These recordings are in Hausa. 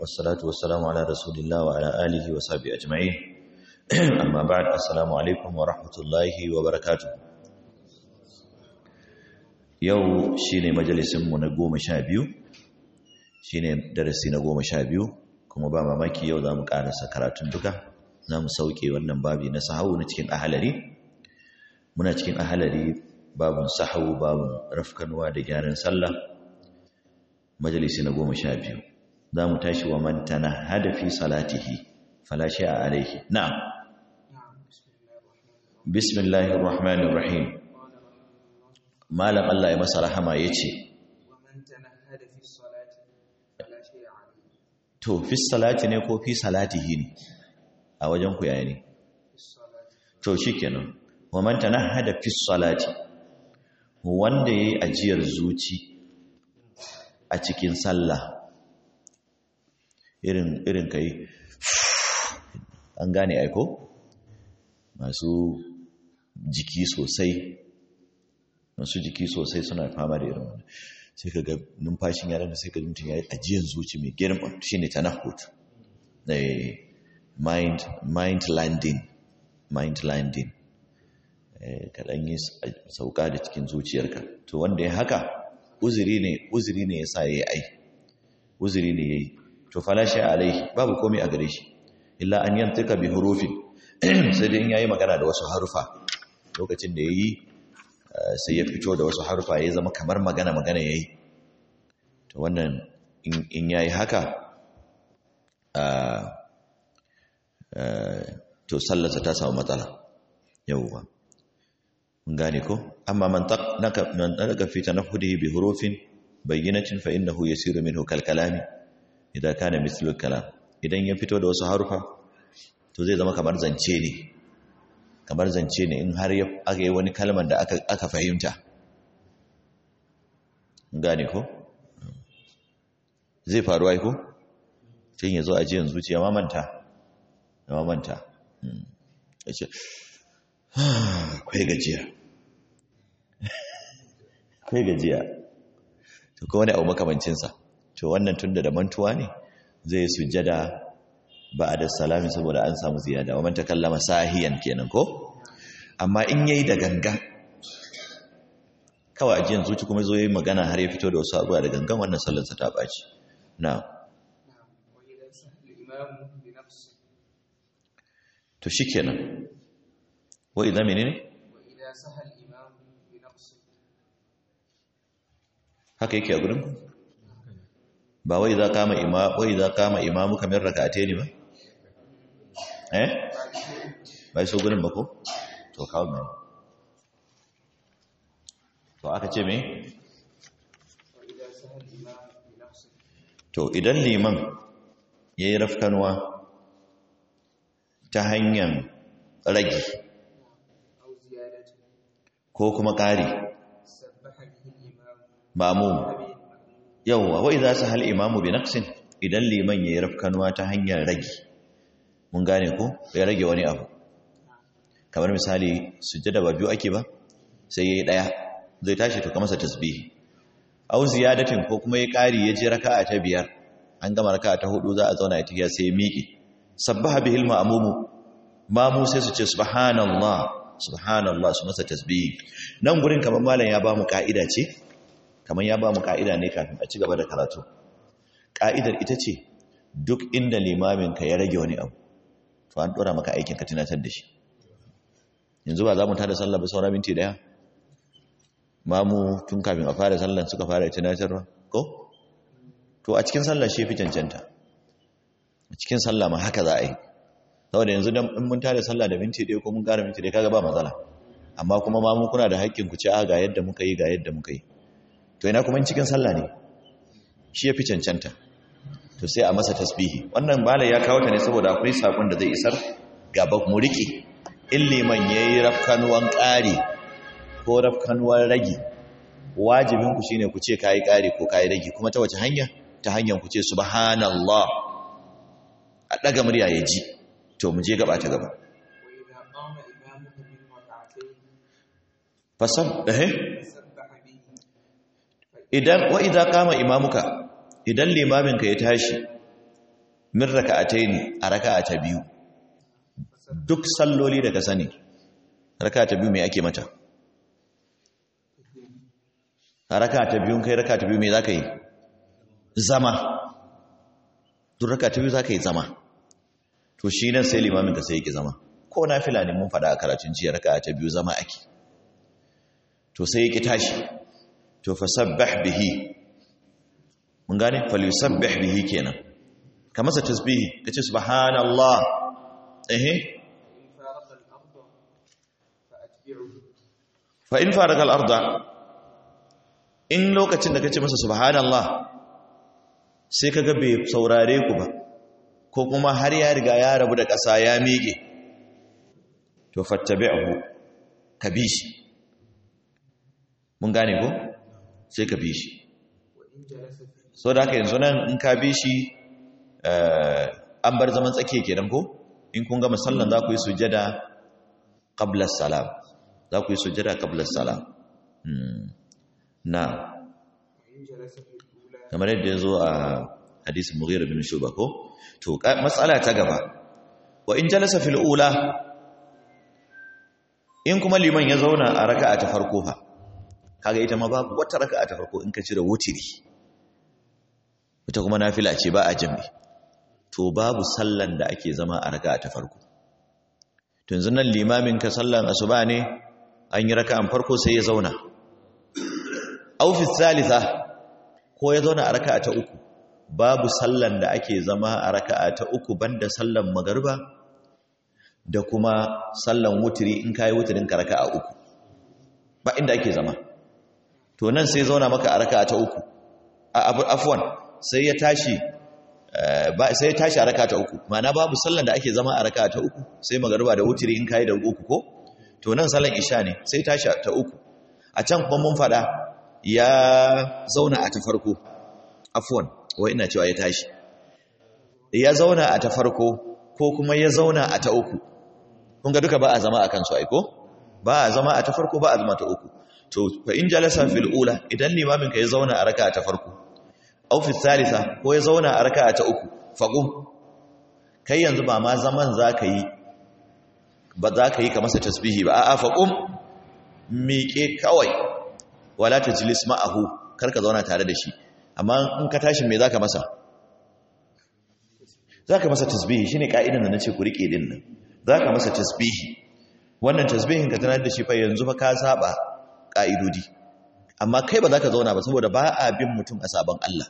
والصلاة والسلام على رسول الله وعلى آله وصحبه أجمعين أما بعد السلام عليكم ورحمة الله وبركاته yau shine majalisinmu na goma sha biyu shine darasi na goma sha biyu kuma ba mamaki yau za mu karasa karatun duka za mu sauke wannan babi na sahau na cikin ahalari muna cikin ahalari babun sahau babun rafkanuwa da gyaran sallah majalisi na goma sha biyu za mu tashi wa mantana hadafi salatihi falashi a alaihi na'am bismillahir rahmanir rahim malam Allah ya masa rahama ya ce to fi salati ne ko fi salatihi ne a wajen ku yaya ne to shikenan wa man tanahada fi salati wanda yayi ajiyar zuci a cikin sallah irin irin kai an gane aiko masu jiki sosai masu jiki sosai suna fama da irin wani sai ka ga numfashin yaran da sai ka mutum ya yi ajiyar zuci mai girma shi ne tanahut mind mind landing mind landing kaɗan yi sauka da cikin zuciyarka to wanda ya haka uzuri ne uzuri ne ya sa ya yi ai uzuri ne ya yi to falashi alaihi babu komai a gare shi illa an yantuka bi hurufin sai dai in yayi magana da wasu harufa lokacin da yayi sai ya fito da wasu harufa ya zama kamar magana magana yayi to wannan in yayi haka to sallarsa ta samu matsala yauwa mun gane ko amma man taqnaka man daga fi tanaffudihi bi hurufin bayyinatin fa innahu yasiru minhu kal kalami idan kana mislu kalam idan ya fito da wasu harufa to zai zama kamar zance ne kamar zance ne in har aka yi wani kalmar da aka fahimta gane ko zai faru aiko cin ya zo a jiyan zuciya mamanta da mamanta ya ce kwai gajiya kwai gajiya to kuma wani abu makamancinsa to wannan tunda da mantuwa ne zai sujjada ba da salami saboda an samu ziyada wa man takallama sahiyan kenan ko amma in yayi da ganga kawai ajiyan zuci kuma zo yi magana har ya fito da wasu abubuwa da gangan wannan sallarsa ta baci na to shikenan wa idan menene haka yake a gurin ku ba wai za kama ima wai za kama imamu kamar rak'ate ne ba eh bai so gurin ba ko to kawo mai to aka ce me to idan liman yayi rafkanwa ta hanyar ragi ko kuma ƙari mamu yawwa wai za su hal imamu bi naqsin idan liman yayi rafkanuwa ta hanyar rage mun gane ko ya rage wani abu kamar misali sujjada ba biyu ake ba sai yayi daya zai tashi to kamar sa tasbihi aw ziyadatin ko kuma yayi kari ya je raka'a ta biyar an gama raka'a ta hudu za a zauna ya tafiya sai ya miƙe sabbaha bihil ma'mumu mamu sai su ce subhanallah subhanallah su masa tasbihi nan gurin kamar malam ya ba mu ka'ida ce kamar ya ba mu ka'ida ne kafin a ci gaba da karatu ka'idar ita ce duk inda limaminka ya rage wani abu to an dora maka aikin ka tunatar da shi yanzu ba za mu tada sallah ba saura minti daya mamu tun kafin a fara sallan suka fara tunatarwa ko to a cikin sallah shi fi cancanta a cikin sallah ma haka za a yi saboda yanzu dan in mun tada sallah da minti daya ko mun ƙara minti daya kaga ba matsala amma kuma mamu kuna da haƙƙin ku ci a ga yadda muka yi ga yadda muka yi to ina kuma cikin sallah ne shi ya fi cancanta to sai a masa tasbihi wannan malai ya kawo ta ne saboda akwai sakon da zai isar gaba mu rike in liman yayi rafkanuwan ƙari ko rafkanuwan ragi wajibin ku shine ku ce kai ƙari ko kai ragi kuma ta wace hanya ta hanyar ku ce subhanallah a daga murya ya ji to mu je gaba ta gaba fasab eh idan wa idza qama imamuka idan limaminka ya tashi min raka'ataini a raka'a ta biyu duk salloli da ka sani raka'a ta biyu me ake mata a raka'a ta biyu kai raka'a ta biyu me zaka yi zama duk raka'a ta biyu zaka yi zama to shi nan sai limamin ka sai yake zama ko nafila ne mun faɗa a karatun jiya raka'a ta biyu zama ake to sai yake tashi to fasabbih bihi mun gane falyusabbih bihi kenan ka masa tasbihi kace subhanallah eh fa in faraka al-arda in lokacin da kace masa subhanallah sai kaga bai saurare ku ba ko kuma har ya riga ya rabu da ƙasa ya miƙe to fattabi'hu ka bi shi mun gane ko sai ka bi shi so da haka yanzu nan in ka bi shi an bar zaman tsakiya kenan ko in kun gama sallan za ku yi sujada qabla salam za ku yi sujada qabla salam na kamar yadda ya zo a hadisin mughira bin shuba ko to matsala ta gaba wa in jalasa fil ula in kuma liman ya zauna a raka'a ta farko fa kaga ita ma babu wata raka'a ta farko in ka cire wutiri ita kuma nafila ce ba a jami to babu sallan da ake zama a raka'a ta farko to yanzu nan limamin ka sallan asuba ne an yi raka'an farko sai ya zauna aw fi thalitha ko ya zauna a raka'a ta uku babu sallan da ake zama a raka'a ta uku banda sallan magariba da kuma sallan wutiri in kai wutirin ka raka'a uku ba inda ake zama to nan sai zauna maka a raka'a ta uku afwan sai ya tashi ba sai ya tashi a raka'a ta uku ma'ana babu sallan da ake zama a raka'a ta uku sai magariba da wutiri in kai da uku ko to nan sallan isha ne sai tashi ta uku a can kuma mun fada ya zauna a ta farko afwan wai ina cewa ya tashi ya zauna a ta farko ko kuma ya zauna a ta uku kun ga duka ba a zama a kansu aiko ba a zama a ta farko ba a zama ta uku to fa in jalasa fil ula idan limamin ka ya zauna a raka'a ta farko aw fi thalitha ko ya zauna a raka'a ta uku faqum kai yanzu ba ma zaman zaka yi ba za ka yi ka masa tasbihi ba a'a faqum miƙe kawai wala tajlis ma'ahu kar ka zauna tare da shi amma in ka tashi me zaka masa zaka masa tasbihi shine ka'idan da nace ku rike din nan zaka masa tasbihi wannan tasbihin ka tanar da shi fa yanzu fa ka saba ka'idodi amma kai ba zaka zauna ba saboda ba a bin mutum a saban Allah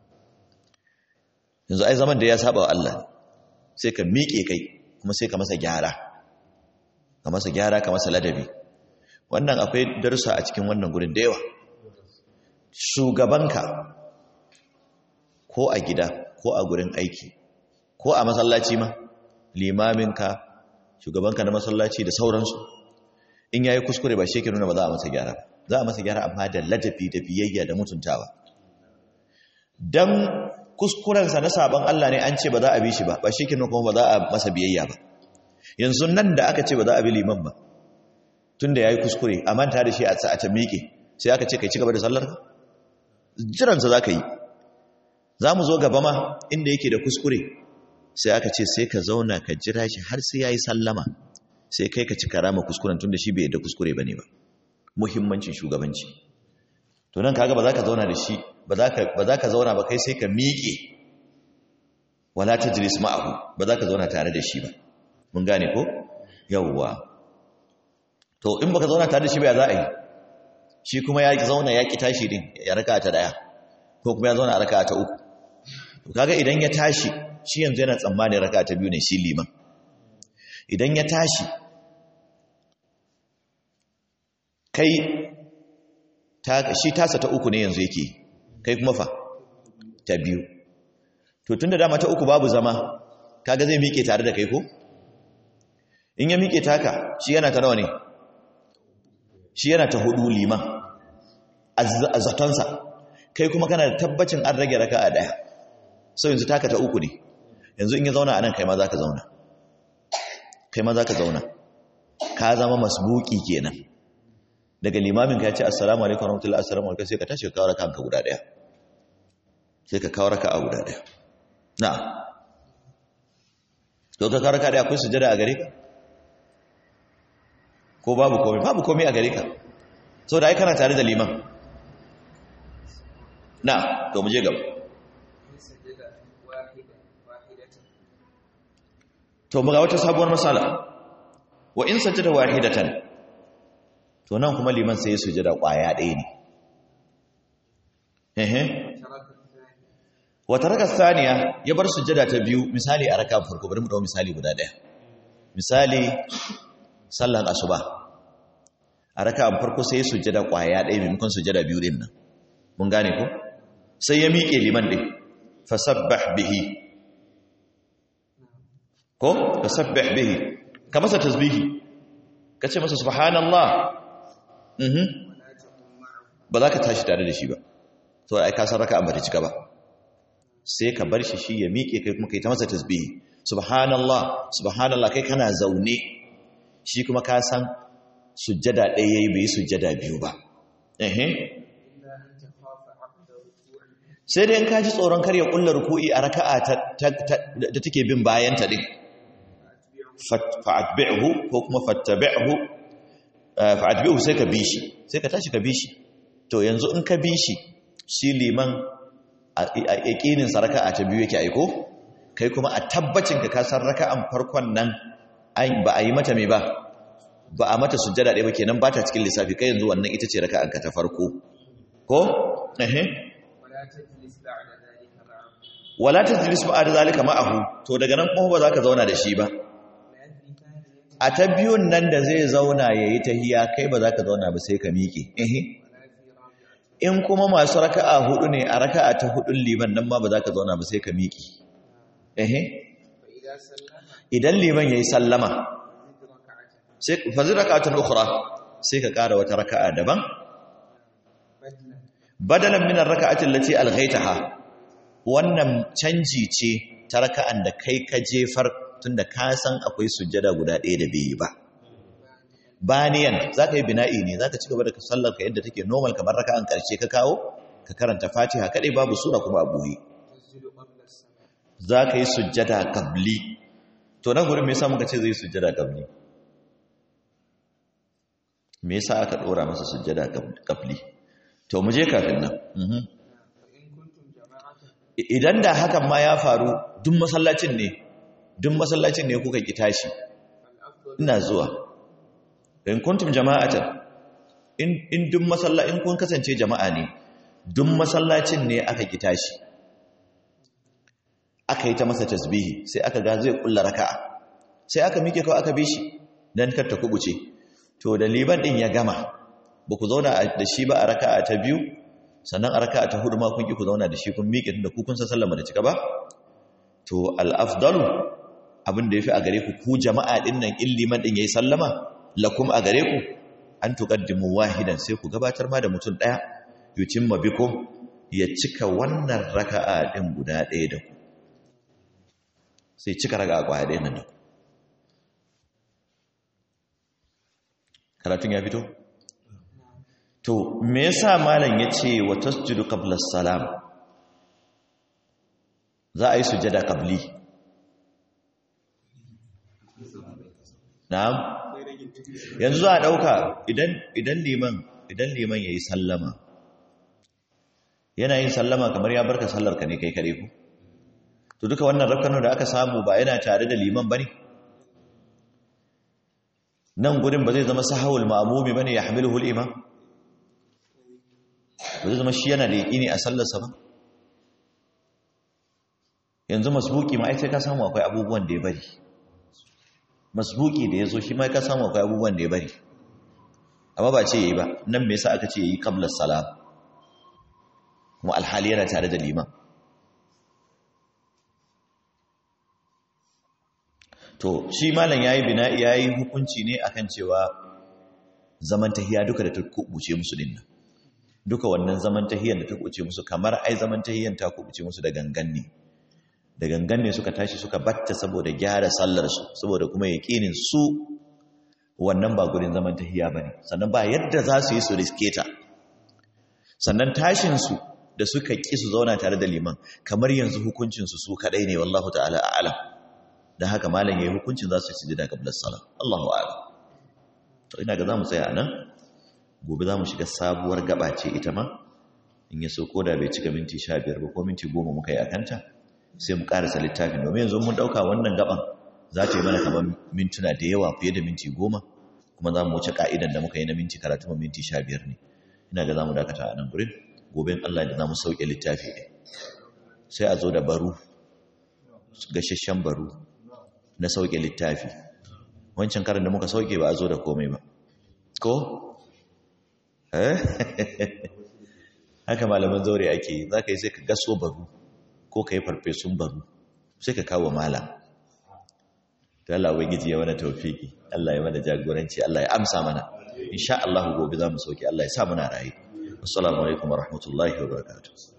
yanzu ai zaman da ya saba wa Allah sai ka miƙe kai kuma sai ka masa gyara ka masa gyara ka masa ladabi wannan akwai darussa a cikin wannan gurin da yawa shugabanka ko a gida ko a gurin aiki ko a masallaci ma limaminka shugabanka na masallaci da sauransu in yayi kuskure ba shi ke nuna ba za a masa gyara za a masa gyara amma da ladabi da biyayya da mutuntawa dan kuskurensa na sabon Allah ne an ce ba za a bi shi ba ba shi ke nuna kuma ba za a masa biyayya ba yanzu nan da aka ce ba za a bi liman ba tunda yayi kuskure a manta da shi a ta miƙe sai aka ce kai ci gaba da sallar jiransa za ka yi za mu zo gaba ma inda yake da kuskure sai aka ce sai ka zauna ka jira shi har sai ya yi sallama sai kai ka ci karama kuskuren tun da shi bai yadda kuskure ba ne ba muhimmancin shugabanci to nan kaga ba za ka zauna da shi ba za ka zauna ba kai sai ka miƙe wala ta jiris ma'ahu ba za ka zauna tare da shi ba mun gane ko yawwa to in baka zauna tare da shi ba za a yi shi kuma ya zauna ya ki tashi din ya raka ta daya ko kuma ya zauna a raka ta uku to kaga idan ya tashi shi yanzu yana tsammanin raka ta biyu ne shi liman idan ya tashi kai ta shi tasa ta uku ne yanzu yake kai kuma fa ta biyu to tunda dama ta uku babu zama kaga zai miƙe tare da kai ko in ya miƙe taka shi yana ta nawa ne shi yana ta hudu liman a zatonsa kai kuma kana da tabbacin an rage raka a ɗaya sau yanzu taka ta uku ne yanzu in ya zauna a nan kai ma za ka zauna kai ma za ka zauna ka zama masbuki kenan daga limamin ka ya ce assalamu alaikum warahmatullahi assalamu alaikum sai ka tashi ka kawo raka ka guda ɗaya sai ka kawo raka a guda ɗaya na to ka karaka da akwai sujada a gare ka ko babu komai babu komai a gare ka so da ai kana tare da liman na to mu je gaba to mu ga wata sabuwar masala wa in sajada wahidatan to nan kuma liman sai ya sujada kwaya ɗaya ne ehe wata raka saniya ya bar sujada ta biyu misali a raka farko bari mu dawo misali guda ɗaya misali sallan asuba a raka farko sai ya sujada kwaya ɗaya maimakon sujada biyu din nan mun gane ko sai ya miƙe liman ɗin fasabbah bihi ko fasabbah bihi ka masa tasbihi ka ce masa subhanallah mhm ba za ka tashi tare da shi ba to ai ka san raka ba ta cika ba sai ka bar shi shi ya miƙe kai kuma kai ta masa tasbihi subhanallah subhanallah kai kana zaune shi kuma ka san sujjada ɗaya yayi bai sujjada biyu ba eh sai dai in ka ji tsoron kar ya kulla ruku'i a raka'a da take bin bayan ta din fa'atbi'hu ko kuma fattabi'hu fa'atbi'hu sai ka bi shi sai ka tashi ka bi shi to yanzu in ka bi shi shi liman a yaƙinin sa raka'a ta biyu yake aiko kai kuma a tabbacin ka kasar raka'an farkon nan ba a yi mata mai ba ba a mata sujjada ɗaya ba kenan ba ta cikin lissafi kai yanzu wannan ita ce raka'an ka ta farko ko ehe wala tajlis ba'da zalika ma'ahu to daga nan kuma ba za ka zauna da shi ba a ta biyun nan da zai zauna yayi tahiya kai ba za ka zauna ba sai ka miƙe ehe in kuma masu raka'a hudu ne a raka'a ta hudun liman nan ma ba za ka zauna ba sai ka miƙe ehe idan liman yayi sallama sai fazi raka'atun ukhra sai ka ƙara wata raka'a daban badalan min ar-raka'ati allati alghaytaha wannan canji ce ta raka'an da kai ka jefar tunda ka san akwai sujjada guda ɗaya da bai ba baniyan za ka yi bina'i ne za ka ci gaba da sallar ka yadda take normal kamar raka'an ƙarshe ka kawo ka karanta fatiha kaɗai babu sura kuma a buhi za ka yi sujjada kabli to nan gurin me yasa muka ce zai sujjada kabli me yasa aka ɗora masa sujjada kabli to mu je kafin nan idan da hakan ma ya faru duk masallacin ne duk masallacin ne kuka ki tashi ina zuwa in kuntum jama'atan in in duk masalla in kun kasance jama'a ne duk masallacin ne aka ki tashi aka yi ta masa tasbihi sai aka ga zai kulla raka'a sai aka mike kawai aka bi shi dan kar ta kubuce to da liban din ya gama ba ku zauna da shi ba a raka'a ta biyu sannan a raka'a ta hudu ma kun ki ku zauna da shi kun miƙe tunda ku kun san sallama da cika ba to al-afdalu abin da yafi a gare ku ku jama'a din nan in liman din yayi sallama lakum a gare ku an tuqaddimu wahidan sai ku gabatar ma da mutum daya yutimma bikum ya cika wannan raka'a din guda daya da ku sai cika raka'a kwaya daya nan da ku karatun ya fito to me yasa malam yace wa tasjudu qabla salam za a yi sujada qabli na'am yanzu za a dauka idan idan liman idan liman yayi sallama yana yin sallama kamar ya barka sallar ka ne kai kare ku to duka wannan rakanon da aka samu ba yana tare da liman bane nan gurin ba zai zama sahawul ma'mumi bane ya hamiluhu al-imam ba zai zama shi yana da yaƙini a sallarsa ba yanzu masbuki ma sai ka samu akwai abubuwan da ya bari masbuki da ya zo shi ma ka samu akwai abubuwan da ya bari amma ba ce yayi ba nan me yasa aka ce yayi qabla salam kuma alhali yana tare da liman to shi malam yayi bina yayi hukunci ne akan cewa zaman tahiya duka da ta kubuce musu dinnan duka wannan zaman tahiyyar da ta kubuce musu kamar ai zaman tahiyyar ta kubuce musu da gangan ne da gangan ne suka tashi suka batta saboda gyara sallar su saboda kuma yaqinin su wannan ba gurin zaman tahiyya bane sannan ba yadda za su yi su riske ta sannan tashin su da suka ki su zauna tare da liman kamar yanzu hukuncin su su kadai ne wallahu ta'ala a'lam da haka malam yayi hukuncin za su yi sujada qabla salam Allahu a'lam to ina ga zamu tsaya anan gobe zamu shiga sabuwar gaba ce ita ma in ya so koda bai cika minti 15 ba ko minti 10 muka yi akanta sai mu karasa littafin domin yanzu mun dauka wannan gaban za ta yi mana kamar mintuna da yawa fiye da minti 10 kuma za mu wuce ka'idan da muka yi na minti karatu ma minti 15 ne ina ga zamu dakata a nan gurin gobe in Allah da zamu sauke littafi ne sai a zo da baru gashashen baru na sauke littafi wancan karin da muka sauke ba a zo da komai ba ko? eh haka malaman zaure ake yi za ka yi sai ka gaso baru ko ka yi farfesun baru sai ka kawo malam ta Allah wai giji ya mana taufiki Allah ya mana jagoranci Allah ya amsa mana insha Allah gobe za mu sauke Allah ya sa muna rayu assalamu alaikum wa rahmatullahi wa barakatuh